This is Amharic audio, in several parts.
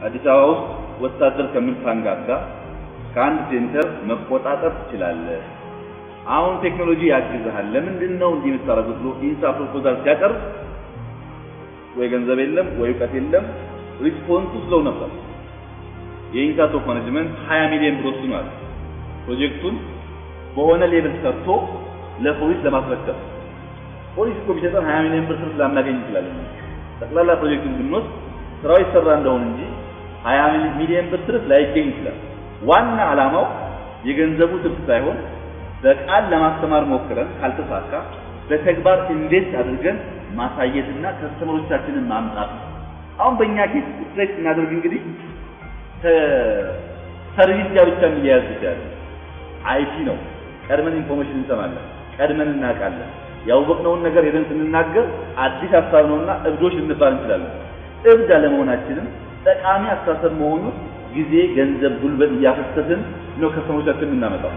አዲስ አበባ ውስጥ ወታደር ከምታንጋጋ ከአንድ ሴንተር መቆጣጠር ትችላለህ። አሁን ቴክኖሎጂ ያግዝሃል። ለምንድን ነው እንዲህ የምታደርጉት ብሎ ኢንሳ ፕሮፖዛል ሲያቀርብ ወይ ገንዘብ የለም ወይ እውቀት የለም። ሪስፖንሱ ስለው ነበር። የኢንሳ ቶፕ ማኔጅመንት 20 ሚሊዮን ብር ወስኗል። ፕሮጀክቱን በሆነ ሌብል ሰርቶ ለፖሊስ ለማስረከብ ፖሊስ እኮ ቢሰጠን 20 ሚሊዮን ብር ስርፍ ላናገኝ እንችላለን። ጠቅላላ ፕሮጀክቱን ብንወስድ ስራው ይሰራ እንደሆን እንጂ 20 ሚሊዮን ብር ስርፍ ላይገኝ ይችላል። ዋና ዓላማው የገንዘቡ ትርፍ ሳይሆን በቃል ለማስተማር ሞክረን ካልተሳካ በተግባር እንዴት አድርገን ማሳየትና ከስተመሮቻችንን ማምጣት ነው። አሁን በእኛ ኬስ ስትሬት እናደርግ እንግዲህ ከሰርቪስ ጋር ብቻ የሚያያዝ ይችላል። አይቲ ነው። ቀድመን ኢንፎርሜሽን እንሰማለን፣ ቀድመን እናውቃለን። ያወቅነውን ነገር ሄደን ስንናገር አዲስ ሀሳብ ነውና እብዶች ልንባል እንችላለን። እብድ አለመሆናችንም ጠቃሚ አስተሳሰብ መሆኑን ጊዜ፣ ገንዘብ፣ ጉልበት እያፈሰስን ነው ከስተመሮቻችን የምናመጣው።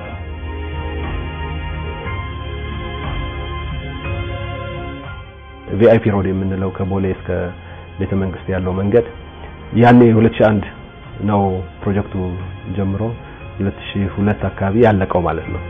ቪአይፒ ሮድ የምንለው ከቦሌ እስከ ቤተ መንግስት ያለው መንገድ ያኔ 2001 ነው ፕሮጀክቱ ጀምሮ 2002 አካባቢ ያለቀው ማለት ነው።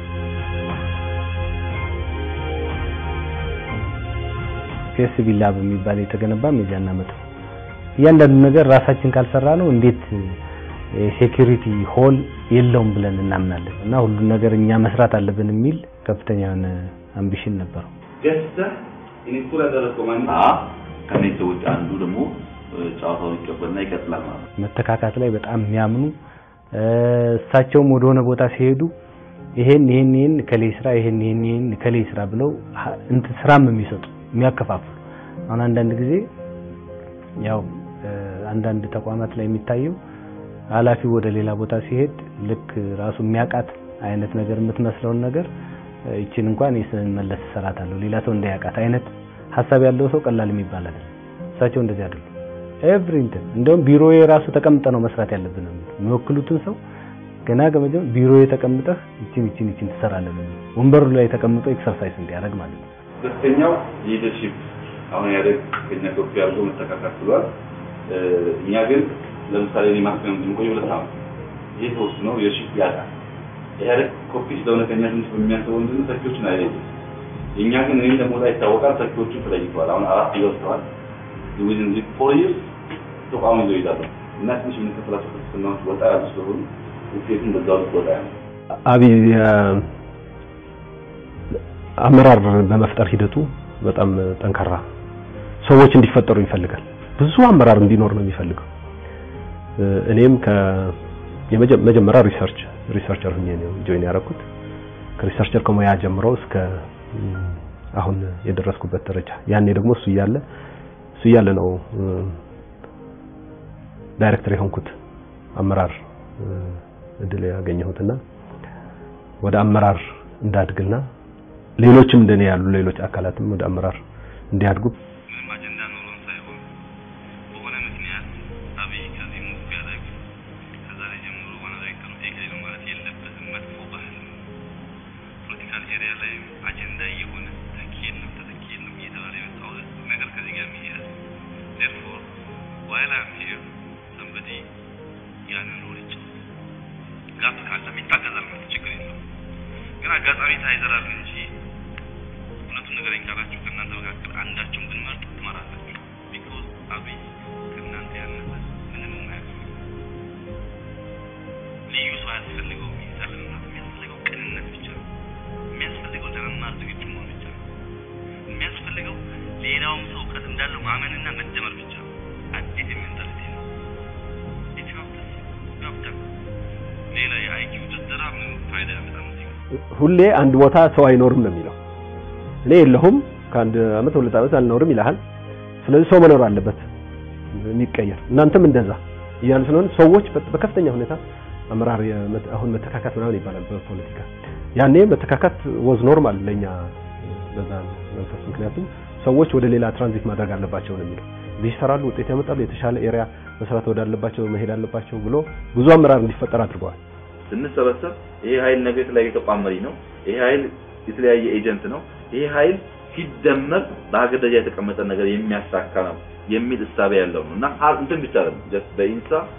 ፒኤስቢ ላብ የሚባል የተገነባም የዚያን ዓመት ነው። እያንዳንዱ ነገር ራሳችን ካልሰራ ነው እንዴት ሴኩሪቲ ሆል የለውም ብለን እናምናለን። እና ሁሉን ነገር እኛ መስራት አለብን የሚል ከፍተኛ የሆነ አምቢሽን ነበረው። ገዝተህ ኢንስቶል ያደረግከው ማን ከነዚህ ሰዎች አንዱ ደግሞ ጨዋታውን ይቀበልና ይቀጥላል ማለት ነው። መተካካት ላይ በጣም የሚያምኑ እሳቸውም ወደሆነ ቦታ ሲሄዱ ይሄን ይሄን ይሄን ከሌ ስራ ይሄን ይሄን ይሄን ከሌ ስራ ብለው እንት ስራም የሚሰጡ የሚያከፋፍሉ አሁን አንዳንድ ጊዜ ያው አንዳንድ ተቋማት ላይ የሚታየው ኃላፊው ወደ ሌላ ቦታ ሲሄድ ልክ ራሱ የሚያውቃት አይነት ነገር የምትመስለውን ነገር ይችን እንኳን ስንመለስ እሰራታለሁ ሌላ ሰው እንዳያውቃት አይነት ሀሳብ ያለው ሰው ቀላል የሚባል አይደለም። እሳቸው እንደዚህ አይደሉም። ኤቭሪንትን እንደውም ቢሮዬ ራሱ ተቀምጠ ነው መስራት ያለብን ነው የሚወክሉትን ሰው ገና ገመጀም ቢሮዬ ተቀምጠህ ይችን ይችን ይችን ትሰራለህ ነው ወንበሩ ላይ ተቀምጦ ኤክሰርሳይዝ እንዲያደርግ ማለት ነው። ሁለተኛው ሊደርሺፕ አሁን ያደግ ከኛ ከፍ ያለው መተካካት ብሏል። እኛ ግን ለምሳሌ እኔ ማክሲመም የምቆየው ሁለት ዓመት ይሄ ተወስኖ ሊደርሺፕ ያጣል። ኢህአዴግ ኮፒ ስለሆነ ከኛ ትንሽ በሚያስበው ምንድን ነው ተኪዎችን አይለይም። የእኛ ግን እኔ እንደሞታ ይታወቃል። ተኪዎቹ ተለይተዋል። አሁን አራት ይወስደዋል። ዊዝን ዚ ፎር ይርስ ተቋሙ ይዘው ይዛሉ እና ትንሽ የምንከፍላቸው ክርስትናዎች ወጣ ያሉ ስለሆኑ ውጤቱን በዛው ልክ ወጣ ያለ አብይ አመራር በመፍጠር ሂደቱ በጣም ጠንካራ ሰዎች እንዲፈጠሩ ይፈልጋል። ብዙ አመራር እንዲኖር ነው የሚፈልገው። እኔም ከመጀመሪያ ሪሰርች ሪሰርቸር ሆኜ ነው ጆይን ያደረኩት። ከሪሰርቸር ከሙያ ጀምሮ እስከ አሁን የደረስኩበት ደረጃ ያኔ ደግሞ እሱ እያለ እሱ እያለ ነው ዳይሬክተር የሆንኩት አመራር እድል ያገኘሁትና ወደ አመራር እንዳድግና ሌሎችም እንደኔ ያሉ ሌሎች አካላትም ወደ አመራር እንዲያድጉ ምንም አጀንዳ ኖሮን ሳይሆን በሆነ ምክንያት አብይ ከዚህ ሙቭ ቢያደርግ ከዛሬ ጀምሮ ዋና ዳይሬክተሩ ኤግሪ ነው ማለት የለበትም። መጥፎ ባህል ነው። ፖለቲካል ኤሪያ ላይ አጀንዳ እየሆነ ተኪ የለም ተተኪ የለም እየተባለ የመጣው ነገር ከዚህ ጋር የሚያያዝ ዴርፎር ዋይል አም ሂር ሰምበዲ ያንን ሮል ይጫወት ጋፕ ካለም ይታገዛል ማለት ችግር የለውም። ግን አጋጣሚ ታይዘራል እንጂ እውነቱን ንገረኝ ካላችሁ ከእናንተ መካከል አንዳችሁን ብንመርጥ ትመራላችሁ። ቢኮዝ አብይ ከእናንተ ያነሰ ምንም የማያውቅ ልዩ ሰው አያስፈልገውም። ይሰልምናት የሚያስፈልገው ቅንነት ብቻ ነው። የሚያስፈልገው ለመማር ዝግጁ መሆን ብቻ ነው። የሚያስፈልገው ሌላውም ሰው እውቀት እንዳለው ማመንና መደመር ብቻ ነው። አዲስ የሜንታሊቲ ነው። ኢትዮፕስ ዶክተር ሌላ የአይኪው ድርደራ ምን ፋይዳ ያመጣል? እዚህ ጋር ሁሌ አንድ ቦታ ሰው አይኖርም ነው የሚለው። እኔ የለሁም ከአንድ አመት ሁለት አመት አልኖርም ይልሃል። ስለዚህ ሰው መኖር አለበት የሚቀየር እናንተም እንደዛ እያሉ ስለሆነ ሰዎች በከፍተኛ ሁኔታ አመራር አሁን መተካካት ምናምን ይባላል በፖለቲካ ያኔ መተካካት ወዝ ኖርማል ለኛ በዛ መንፈስ ምክንያቱም ሰዎች ወደ ሌላ ትራንዚት ማድረግ አለባቸው ነው የሚለው እዚህ ይሰራሉ ውጤት ያመጣሉ የተሻለ ኤሪያ መስራት ወዳለባቸው መሄድ አለባቸው ብሎ ብዙ አመራር እንዲፈጠር አድርገዋል ስንሰበሰብ ይሄ ኃይል ነገ የተለያየ ተቋም መሪ ነው። ይሄ ኃይል የተለያየ ኤጀንት ነው። ይሄ ኃይል ሲደመር በሀገር ደረጃ የተቀመጠ ነገር የሚያሳካ ነው የሚል እሳቤ ያለው ነው እና እንትን ብቻ አይደለም ጀስት በኢንሳ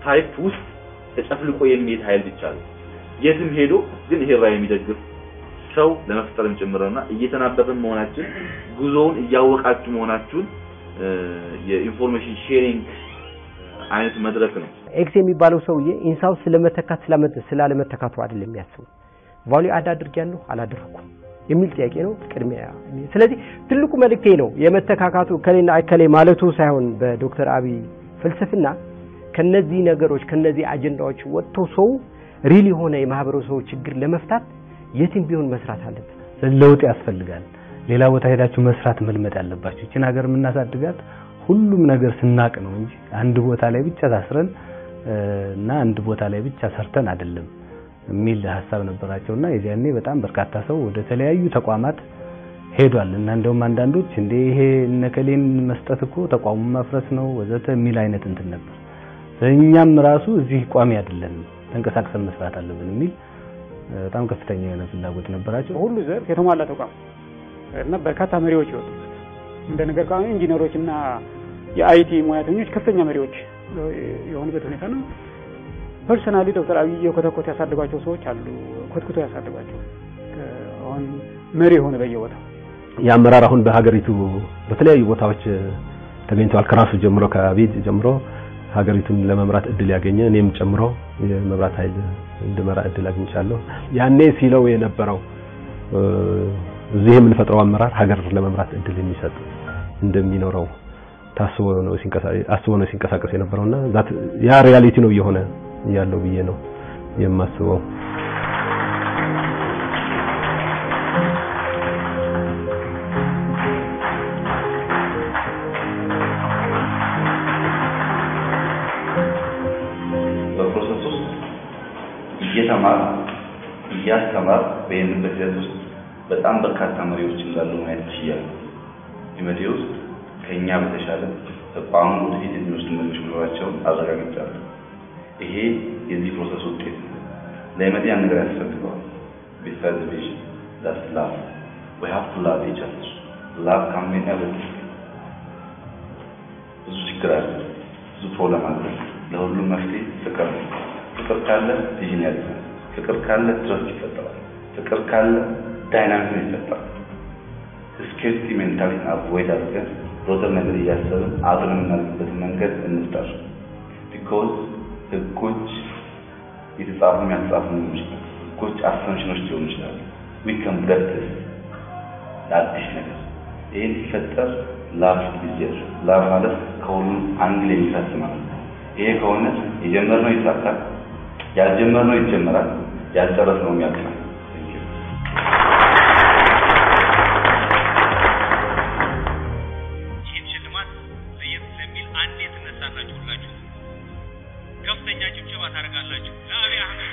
ታይፕ ውስጥ ተጨፍልቆ የሚሄድ ኃይል ብቻ ነው። የትም ሄዶ ግን ይሄ ራዕይ የሚደግፍ ሰው ለመፍጠርም ጭምርና እየተናበብን መሆናችን ጉዞውን እያወቃችሁ መሆናችሁን የኢንፎርሜሽን ሼሪንግ አይነት መድረክ ነው። ኤክስ የሚባለው ሰውዬ ኢንሳው ስለመተካት ስላለመተካቱ አይደለም የሚያስበው ቫልዩ አድ አድርጌያለሁ አላደረኩም የሚል ጥያቄ ነው ቅድሚያ። ስለዚህ ትልቁ መልእክቴ ነው የመተካካቱ ከሌና እከሌ ማለቱ ሳይሆን በዶክተር አብይ ፍልስፍና ከነዚህ ነገሮች ከነዚህ አጀንዳዎች ወጥቶ ሰው ሪል የሆነ የማህበረሰቡ ችግር ለመፍታት የትም ቢሆን መስራት አለበት። ለውጥ ያስፈልጋል። ሌላ ቦታ ሄዳችሁ መስራት መልመድ አለባችሁ። ይችን ሀገር የምናሳድጋት ሁሉም ነገር ስናቅ ነው እንጂ አንድ ቦታ ላይ ብቻ ታስረን እና አንድ ቦታ ላይ ብቻ ሰርተን አይደለም የሚል ሀሳብ ነበራቸውና የዚያኔ በጣም በርካታ ሰው ወደ ተለያዩ ተቋማት ሄዷል እና እንደውም አንዳንዶች እንደ ይሄ እነከሌን መስጠት እኮ ተቋሙ መፍረስ ነው ወዘተ የሚል አይነት እንትን ነበር። እኛም ራሱ እዚህ ቋሚ አይደለም ተንቀሳቅሰን መስራት አለብን የሚል በጣም ከፍተኛ የሆነ ፍላጎት ነበራቸው። ሁሉ ዘርፍ የተሟላ ተቋም እና በርካታ መሪዎች ይወጡበት እንደ ነገር ከሆነ ኢንጂነሮች እና የአይቲ ሙያተኞች ከፍተኛ መሪዎች የሆኑበት ሁኔታ ነው። ፐርሰናሊ ዶክተር አብይ የኮተኮት ያሳድጓቸው ሰዎች አሉ። ኮትኩቶ ያሳድጓቸው አሁን መሪ የሆነ በየቦታው የአመራር አሁን በሀገሪቱ በተለያዩ ቦታዎች ተገኝተዋል። ከራሱ ጀምሮ ከአብይ ጀምሮ ሀገሪቱን ለመምራት እድል ያገኘ እኔም ጨምሮ የመብራት ኃይል እንድመራ እድል አግኝቻለሁ። ያኔ ሲለው የነበረው እዚህ የምንፈጥረው አመራር ሀገር ለመምራት እድል የሚሰጥ እንደሚኖረው ታስቦ ነው ሲንቀሳቀስ አስቦ ነው ሲንቀሳቀስ የነበረውና ያ ሪያሊቲ ነው እየሆነ ያለው ብዬ ነው የማስበው። በፕሮሰስ ውስጥ እየተማር እያስተማር በሄንበት ሂደት ውስጥ በጣም በርካታ መሪዎች እንዳሉ ማየት ችያለሁ። ኢመቴ ውስጥ ከኛ በተሻለ ተቋሙ ወደፊት የሚወስዱ መሪዎች መኖራቸውን አረጋግጫለሁ። ይሄ የዚህ ፕሮሰስ ውጤት ነው። ለኢመቴ ያን ነገር ያስፈልገዋል። ቢሳይድ ቪዥን ዳትስ ላቭ ዊ ሃቭ ቱ ላቭ ኢች አዘር ላቭ ካን ሜክ ኤቭሪቲንግ። ብዙ ችግር አለ፣ ብዙ ፕሮብለም አለ። ለሁሉም መፍትሄ ፍቅር ነው። ፍቅር ካለ ቪዥን ያድጋል። ፍቅር ካለ ትረስት ይፈጠራል። ፍቅር ካለ ዳይናሚክ ይፈጠራል። ስኬርቲ ሜንታሊቲን አቮይድ አድርገን ሮተር ነገር እያሰብን አብረን የምናደርግበትን መንገድ እንፍጠር። ቢኮዝ ህጎች የተጻፉ ያልተጻፉ ሊሆኑ ይችላል። ህጎች አሰምሽኖች ሊሆኑ ይችላሉ። ዊ ካን ብረት ለአዲስ ነገር ይህን ሲፈጠር ላቭ ጊዜር ላቭ ማለት ከሁሉም አንግል የሚፈስ ማለት ነው። ይሄ ከሆነ የጀመርነው ይሳካል፣ ያልጀመርነው ይጀመራል፣ ያልጨረስነው ያልቃል። ይህን ሽልማት ለየት ስለሚል አንዴ ትነሳላችሁ ሁላችሁ ከፍተኛ ጭብጨባ ታደርጋላችሁ ለአብይ አህመድ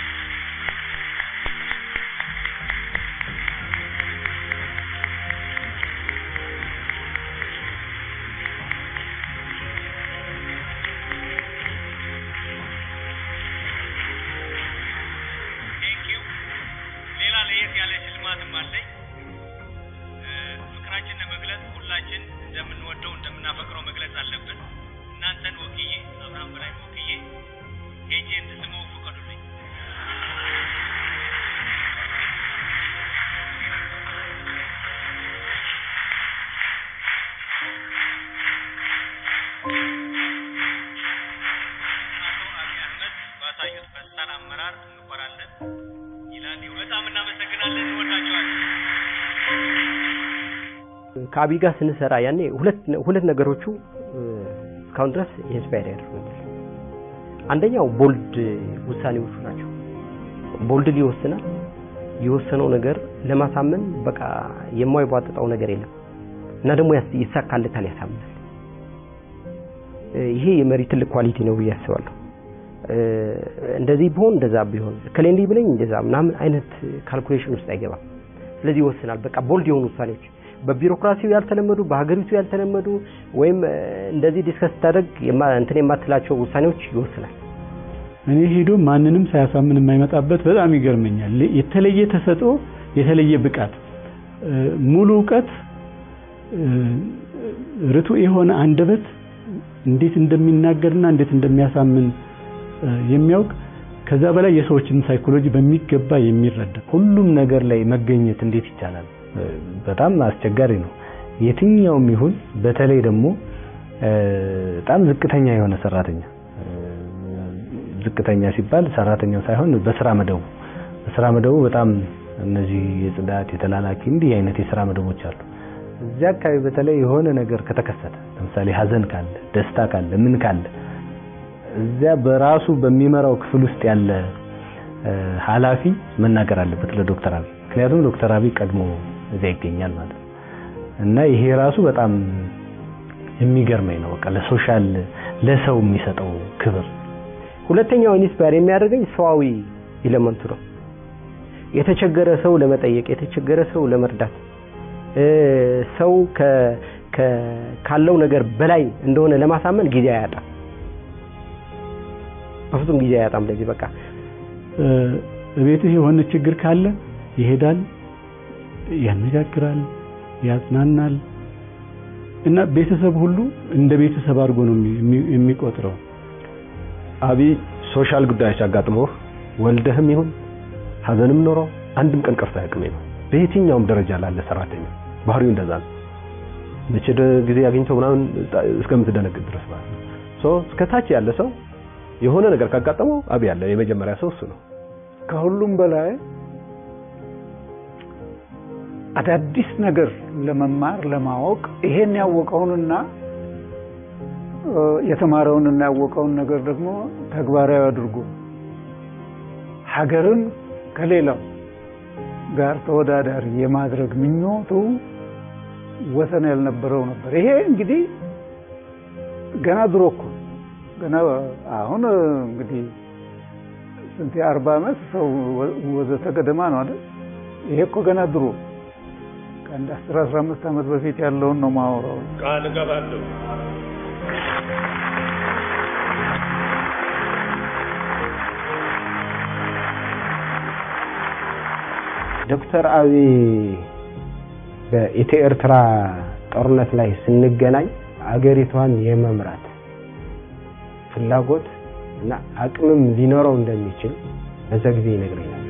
ቴንኪው ሌላ ለየት ያለ ሽልማትም አለኝ ፍቅራችን ለመግለጽ ሁላችን እንደምንወደው እንደምናፈቅረው መግለጽ አለብን። እናንተን ወክዬ አብርሃም በላይ ወክዬ ሄጄ እንድስመው ፍቀዱልኝ። አቶ አብይ አህመድ ባሳዩት ፈጣን አመራር እንኮራለን ይላል። በጣም እናመሰግናለን። እንወዳቸዋለን። ከአብይ ጋር ስንሰራ ያኔ ሁለት ሁለት ነገሮቹ እስካሁን ድረስ ኢንስፓየር ያደርጉኛል። አንደኛው ቦልድ ውሳኔዎቹ ናቸው። ቦልድ ይወስናል። የወሰነው ነገር ለማሳመን በቃ የማይቧጥጠው ነገር የለም እና ደግሞ ያስ- ይሳካለታል፣ ያሳምናል። ይሄ የመሪ ትልቅ ኳሊቲ ነው ብዬ አስባለሁ። እንደዚህ ቢሆን እንደዛ ቢሆን ከሌ እንዲህ ብለኝ እንደዛ ምናምን አይነት ካልኩሌሽን ውስጥ አይገባም። ስለዚህ ይወስናል። በቃ ቦልድ የሆኑ ውሳኔዎች በቢሮክራሲው ያልተለመዱ በሀገሪቱ ያልተለመዱ ወይም እ፣ እንደዚህ ዲስከስ ስታደርግ የማ- እንትን የማትላቸው ውሳኔዎች ይወስናል። እኔ ሄዶ ማንንም ሳያሳምን የማይመጣበት በጣም ይገርመኛል። የተለየ ተሰጥኦ፣ የተለየ ብቃት፣ እ፣ ሙሉ እውቀት፣ እ፣ ርቱዕ የሆነ አንደበት እንዴት እንደሚናገርና እንዴት እንደሚያሳምን የሚያውቅ ከዛ በላይ የሰዎችን ሳይኮሎጂ በሚገባ የሚረዳ ሁሉም ነገር ላይ መገኘት እንዴት ይቻላል? በጣም አስቸጋሪ ነው። የትኛውም ይሁን በተለይ ደግሞ በጣም ዝቅተኛ የሆነ ሰራተኛ ዝቅተኛ ሲባል ሰራተኛው ሳይሆን በስራ መደቡ በስራ መደቡ በጣም እነዚህ የጽዳት የተላላኪ እንዲህ አይነት የስራ መደቦች አሉ። እዚያ አካባቢ በተለይ የሆነ ነገር ከተከሰተ ለምሳሌ ሀዘን ካለ፣ ደስታ ካለ፣ ምን ካለ እዚያ በራሱ በሚመራው ክፍል ውስጥ ያለ ኃላፊ መናገር አለበት ለዶክተር አብይ። ምክንያቱም ዶክተር አብይ ቀድሞ እዚያ ይገኛል ማለት ነው እና ይሄ ራሱ በጣም የሚገርመኝ ነው። በቃ ለሶሻል ለሰው የሚሰጠው ክብር ሁለተኛው ኢንስፓየር የሚያደርገኝ ሰዋዊ ኢለመንቱ ነው። የተቸገረ ሰው ለመጠየቅ የተቸገረ ሰው ለመርዳት ሰው ካለው ነገር በላይ እንደሆነ ለማሳመን ጊዜ አያጣም። በፍጹም ጊዜ አያጣም። ለዚህ በቃ ቤትህ የሆነ ችግር ካለ ይሄዳል፣ ያነጋግራል፣ ያጽናናል እና ቤተሰብ ሁሉ እንደ ቤተሰብ አድርጎ ነው የሚቆጥረው። አብይ ሶሻል ጉዳዮች አጋጥሞህ ወልደህም ይሁን ሀዘንም ኖሮ አንድም ቀን ቀርቶ አያውቅም ነው። በየትኛውም ደረጃ ላለ ሰራተኛ ባህሪው እንደዛ ነው። መቼ ጊዜ አግኝተው ምናምን እስከምትደነግጥ ድረስ ማለት ነው። ሶ እስከ ታች ያለ ሰው የሆነ ነገር ካጋጠመው አብይ ያለ የመጀመሪያ ሰው እሱ ነው። ከሁሉም በላይ አዳዲስ ነገር ለመማር ለማወቅ ይሄን ያወቀውንና የተማረውንና ያወቀውን ነገር ደግሞ ተግባራዊ አድርጎ ሀገርን ከሌላው ጋር ተወዳዳሪ የማድረግ ምኞቱ ወሰን ያልነበረው ነበር። ይሄ እንግዲህ ገና ድሮ እኮ ገና አሁን እንግዲህ ስንት የአርባ ዓመት ሰው ወዘተ ገደማ ነው አይደል? ይሄ እኮ ገና ድሮ ከአንድ አስር አስራ አምስት ዓመት በፊት ያለውን ነው ማወራው። ቃል እገባለሁ ዶክተር አብይ በኢትዮ ኤርትራ ጦርነት ላይ ስንገናኝ አገሪቷን የመምራት ፍላጎት እና አቅምም ሊኖረው እንደሚችል በዛ ጊዜ ይነግረኝ ነበር።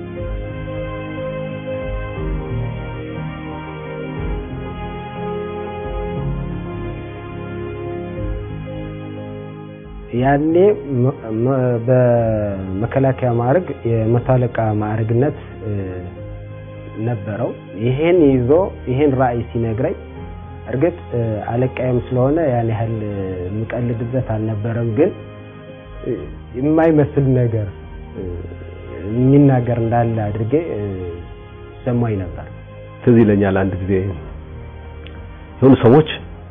ያኔ በመከላከያ ማዕረግ የመቶ አለቃ ማዕረግነት ነበረው። ይሄን ይዞ ይሄን ራዕይ ሲነግረኝ እርግጥ አለቃዬም ስለሆነ ያን ያህል የምቀልድበት አልነበረም፣ ግን የማይመስል ነገር የሚናገር እንዳለ አድርጌ ሰማኝ ነበር። ትዝ ይለኛል አንድ ጊዜ የሆኑ ሰዎች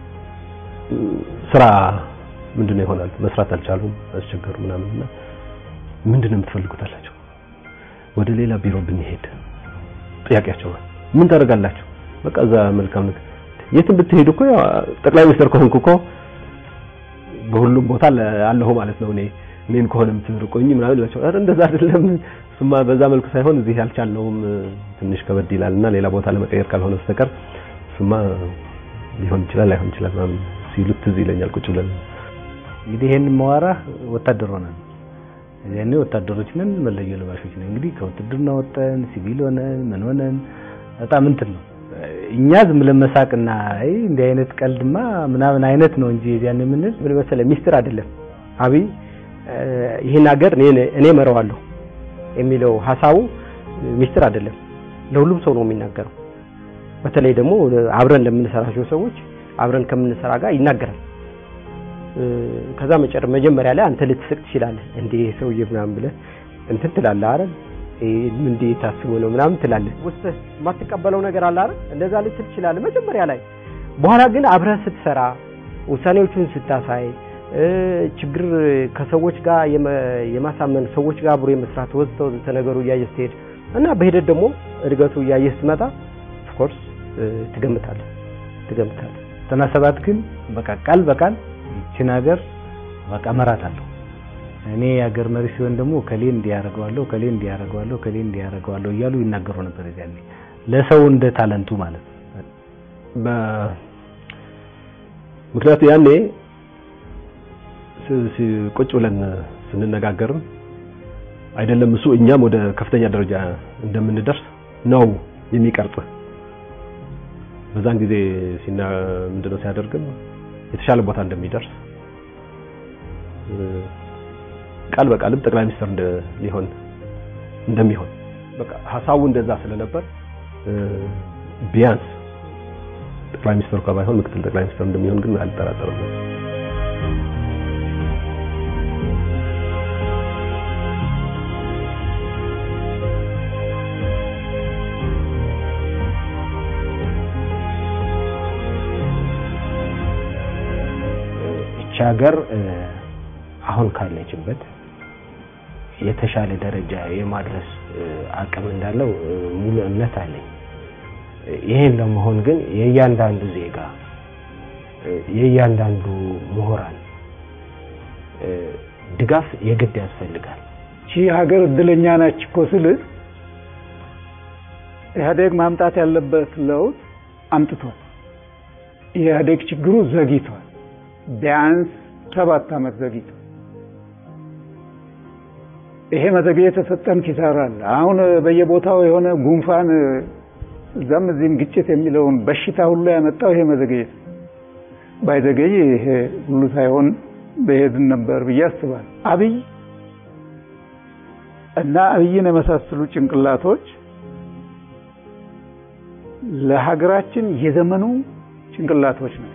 ስራ ምንድነው ይሆናል መስራት አልቻሉም፣ አስቸገሩ ምናምን እና ምንድነው የምትፈልጉት አላቸው። ወደ ሌላ ቢሮ ብንሄድ ጥያቄያቸው ምን ታደርጋላችሁ? በቃ እዛ መልካም ነገር የትም ብትሄዱ እኮ ያው ጠቅላይ ሚኒስትር ከሆንኩ እኮ በሁሉም ቦታ አለሁ ማለት ነው። እኔ እኔን ከሆነ የምትርቆኝ ምናምን ይላቸው። ኧረ እንደዛ አይደለም፣ እሱማ በዛ መልኩ ሳይሆን እዚህ ያልቻልነውም ትንሽ ከበድ ይላልና ሌላ ቦታ ለመቀየር ካልሆነ በስተቀር እሱማ ሊሆን ይችላል ላይሆን ይችላል ምናምን ሲሉት ትዝ ይለኛል ቁጭ ብለን እንግዲህ ይሄን ማዋራህ ወታደር ሆነን ያኔ ወታደሮች ነን፣ መለዮ ለባሾች ነን። እንግዲህ ከውትድርና ወጠን ሲቪል ሆነን ምን ሆነን በጣም እንትን ነው። እኛ ዝም ብለን መሳቅና አይ እንዲህ አይነት ቀልድማ ምናምን አይነት ነው እንጂ ያን የምንል ምን መሰለህ ሚስጥር አይደለም። አብይ ይህን ሀገር እኔ እኔ እመራዋለሁ የሚለው ሀሳቡ ሚስጥር አይደለም። ለሁሉም ሰው ነው የሚናገረው። በተለይ ደግሞ አብረን ለምንሰራቸው ሰዎች አብረን ከምንሰራ ጋር ይናገራል። ከዛ መጨረ መጀመሪያ ላይ አንተ ልትስቅ ትችላለህ እንዴ ሰውዬ ምናምን ብለህ እንትን ትላለህ አይደል እንዴ ታስቦ ነው ምናምን ትላለህ ውስጥ የማትቀበለው ነገር አለ አይደል እንደዛ ልትል ትችላለህ መጀመሪያ ላይ በኋላ ግን አብረህ ስትሰራ ውሳኔዎቹን ስታሳይ ችግር ከሰዎች ጋር የማሳመን ሰዎች ጋር አብሮ የመስራት ወዘተ ወዘተ ነገሩ እያየህ ስትሄድ እና በሂደት ደግሞ እድገቱ እያየህ ስትመጣ ኦፍኮርስ ትገምታለህ ትገምታለህ ዘጠና ሰባት ግን በቃ ቃል በቃል ይችን ሀገር በቃ እመራታለሁ እኔ የሀገር መሪ ሲሆን ደግሞ ከሌ እንዲያደርገዋለሁ ከሌ እንዲያደርገዋለሁ ከሌ እንዲያደርገዋለሁ እያሉ ይናገሩ ነበር። ያኔ ለሰው እንደ ታለንቱ ማለት ነው። ምክንያቱ ያኔ ስ- ሲ- ቁጭ ብለን ስንነጋገርም አይደለም እሱ እኛም ወደ ከፍተኛ ደረጃ እንደምንደርስ ነው የሚቀርጽ። በዛን ጊዜ ሲና ምንድነው ሲያደርግም የተሻለ ቦታ እንደሚደርስ እ፣ ቃል በቃልም ጠቅላይ ሚኒስትር እንደ ሊሆን እንደሚሆን በቃ ሀሳቡ እንደዛ ስለነበር እ፣ ቢያንስ ጠቅላይ ሚኒስትሩ ከባይሆን ምክትል ጠቅላይ ሚኒስትር እንደሚሆን ግን አልጠራጠርም። ይቺ ሀገር እ፣ አሁን ካለችበት የተሻለ ደረጃ የማድረስ እ፣ አቅም እንዳለው እ፣ ሙሉ እምነት አለኝ። እ፣ ይሄን ለመሆን ግን የእያንዳንዱ ዜጋ እ፣ የእያንዳንዱ ምሁራን እ፣ ድጋፍ የግድ ያስፈልጋል። ይቺ ሀገር እድለኛ ናች እኮ ስል ኢህአዴግ ማምጣት ያለበት ለውጥ አምጥቷል። የኢህአዴግ ችግሩ ዘግይቷል። ቢያንስ ሰባት ዓመት ዘግይቷል። ይሄ መዘግየት የተሰጠን ኪሳራ አለ። አሁን በየቦታው የሆነ ጉንፋን እዛም እዚህም ግጭት የሚለውን በሽታ ሁሉ ያመጣው ይሄ መዘግየት ነው። ባይዘገይ ይሄ ሁሉ ሳይሆን በሄድን ነበር ብዬ አስባለሁ። አብይ እና አብይን የመሳሰሉ ጭንቅላቶች ለሀገራችን የዘመኑ ጭንቅላቶች ናቸው።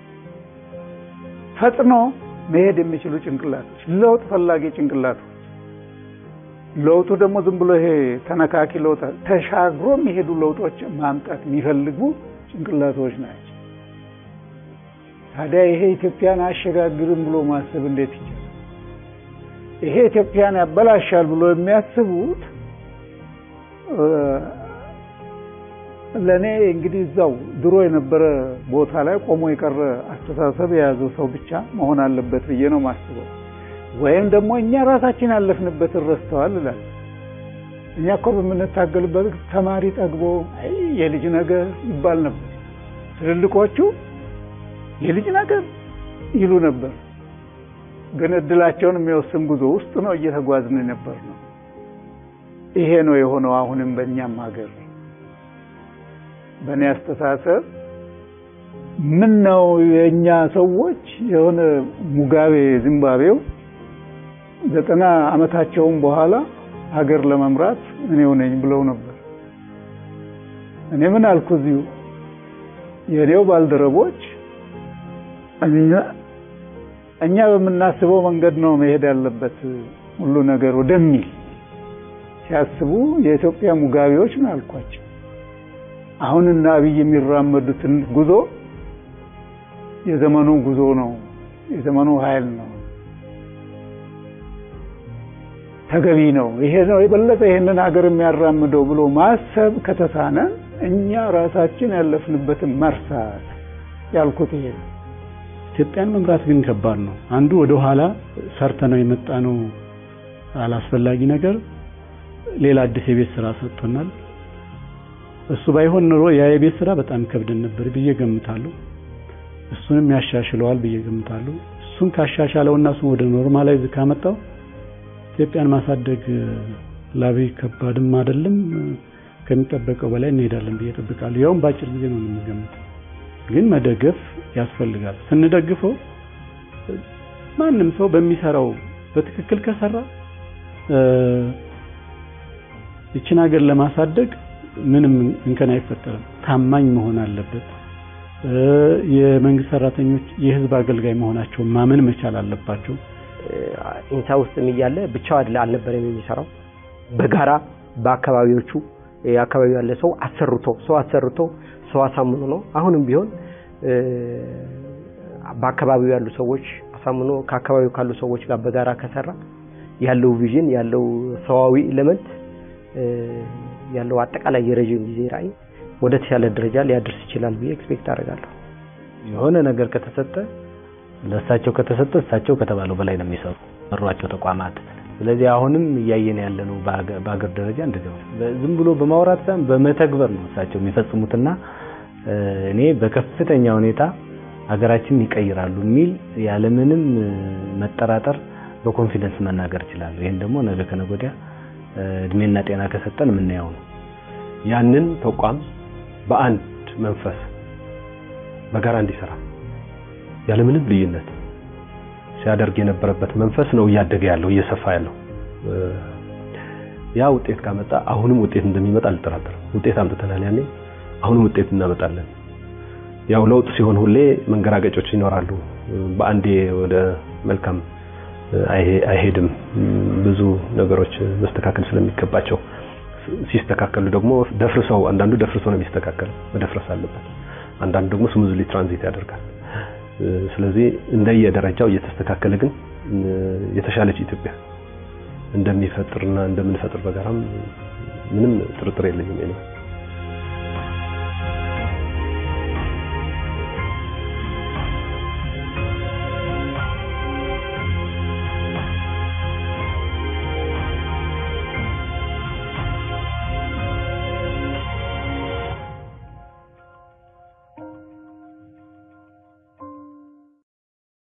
ፈጥኖ መሄድ የሚችሉ ጭንቅላቶች፣ ለውጥ ፈላጊ ጭንቅላቶች። ለውጡ ደግሞ ዝም ብሎ ይሄ ተነካኪ ለውጥ ተሻግሮ የሚሄዱ ለውጦች ማምጣት የሚፈልጉ ጭንቅላቶች ናቸው። ታዲያ ይሄ ኢትዮጵያን አያሸጋግርም ብሎ ማሰብ እንዴት ይቻላል? ይሄ ኢትዮጵያን ያበላሻል ብሎ የሚያስቡት ለእኔ እንግዲህ እዛው ድሮ የነበረ ቦታ ላይ ቆሞ የቀረ አስተሳሰብ የያዘው ሰው ብቻ መሆን አለበት ብዬ ነው ማስበው። ወይም ደግሞ እኛ ራሳችን ያለፍንበትን ረስተዋል እላለሁ። እኛ እኮ በምንታገልበት ተማሪ ጠግቦ አይ የልጅ ነገር ይባል ነበር። ትልልቆቹ የልጅ ነገር ይሉ ነበር። ግን እድላቸውን የሚወስን ጉዞ ውስጥ ነው እየተጓዝን ነበር ነው። ይሄ ነው የሆነው አሁንም በእኛም ሀገር በእኔ አስተሳሰብ ምን ነው የእኛ ሰዎች የሆነ ሙጋቤ ዚምባብዌው ዘጠና ዓመታቸውን በኋላ ሀገር ለመምራት እኔው ነኝ ብለው ነበር። እኔ ምን አልኩ እዚሁ የእኔው ባልደረቦች እኛ እኛ በምናስበው መንገድ ነው መሄድ ያለበት ሁሉ ነገር ወደሚል ሲያስቡ የኢትዮጵያ ሙጋቤዎች ነው አልኳቸው። አሁንና አብይ የሚራመዱትን ጉዞ የዘመኑ ጉዞ ነው፣ የዘመኑ ኃይል ነው፣ ተገቢ ነው፣ ይሄ ነው የበለጠ ይሄንን ሀገር የሚያራምደው ብሎ ማሰብ ከተሳነ እኛ ራሳችን ያለፍንበትን መርሳት ያልኩት ይሄ ነው። ኢትዮጵያን መምራት ግን ከባድ ነው። አንዱ ወደ ኋላ ሰርተ ነው የመጣ ነው አላስፈላጊ ነገር ሌላ አዲስ የቤት ስራ ሰጥቶናል። እሱ ባይሆን ኖሮ ያ የቤት ስራ በጣም ከብደን ነበር ብዬ ገምታለሁ። እሱንም ያሻሽለዋል ብዬ ገምታለሁ። እሱን ካሻሻለውና እሱን ወደ ኖርማላይዝ ካመጣው ኢትዮጵያን ማሳደግ ላብይ ከባድም አይደለም፣ ከሚጠበቀው በላይ እንሄዳለን ብዬ እጠብቃለሁ። ያውም በአጭር ጊዜ ነው የምገምተው። ግን መደገፍ ያስፈልጋል። ስንደግፈው ማንም ሰው በሚሰራው በትክክል ከሰራ ይችን ሀገር ለማሳደግ ምንም እንከን አይፈጠርም። ታማኝ መሆን አለበት። የመንግስት ሰራተኞች የህዝብ አገልጋይ መሆናቸውን ማመን መቻል አለባቸው። ኢንሳ ውስጥም እያለ ብቻው አይደለ አልነበረም የሚሰራው በጋራ በአካባቢዎቹ የአካባቢው ያለ ሰው አሰርቶ ሰው አሰርቶ ሰው አሳምኖ ነው። አሁንም ቢሆን በአካባቢው ያሉ ሰዎች አሳምኖ ከአካባቢው ካሉ ሰዎች ጋር በጋራ ከሰራ ያለው ቪዥን ያለው ሰዋዊ ኤሌመንት ያለው አጠቃላይ የረዥም ጊዜ ራዕይ ወደ ተሻለ ደረጃ ሊያደርስ ይችላል ብዬ ኤክስፔክት አደርጋለሁ። የሆነ ነገር ከተሰጠ ለእሳቸው ከተሰጠ እሳቸው ከተባለው በላይ ነው የሚሰሩ መሯቸው ተቋማት። ስለዚህ አሁንም እያየን ያለነው በአገር ደረጃ እንደዚህ ነው። ዝም ብሎ በማውራት ሳይሆን በመተግበር ነው እሳቸው የሚፈጽሙትና እኔ በከፍተኛ ሁኔታ ሀገራችንን ይቀይራሉ የሚል ያለምንም መጠራጠር በኮንፊደንስ መናገር እችላለሁ። ይህን ደግሞ ነገ ከነገ ወዲያ እድሜና ጤና ከሰጠን የምናየው ነው። ያንን ተቋም በአንድ መንፈስ በጋራ እንዲሰራ ያለምንም ልዩነት ሲያደርግ የነበረበት መንፈስ ነው እያደገ ያለው እየሰፋ ያለው። ያ ውጤት ካመጣ አሁንም ውጤት እንደሚመጣ አልጠራጠርም። ውጤት አምጥተናል ያኔ፣ አሁንም ውጤት እናመጣለን። ያው ለውጥ ሲሆን ሁሌ መንገራገጮች ይኖራሉ። በአንዴ ወደ መልካም አይሄድም። ብዙ ነገሮች መስተካከል ስለሚገባቸው ሲስተካከሉ ደግሞ ደፍርሰው አንዳንዱ ደፍርሰው ነው የሚስተካከለው፣ መደፍረስ አለበት። አንዳንዱ ደግሞ ስሙዝሊ ትራንዚት ያደርጋል። ስለዚህ እንደየደረጃው እየተስተካከለ ግን የተሻለች ኢትዮጵያ እንደሚፈጥርና እንደምንፈጥር በጋራም ምንም ጥርጥር የለኝም።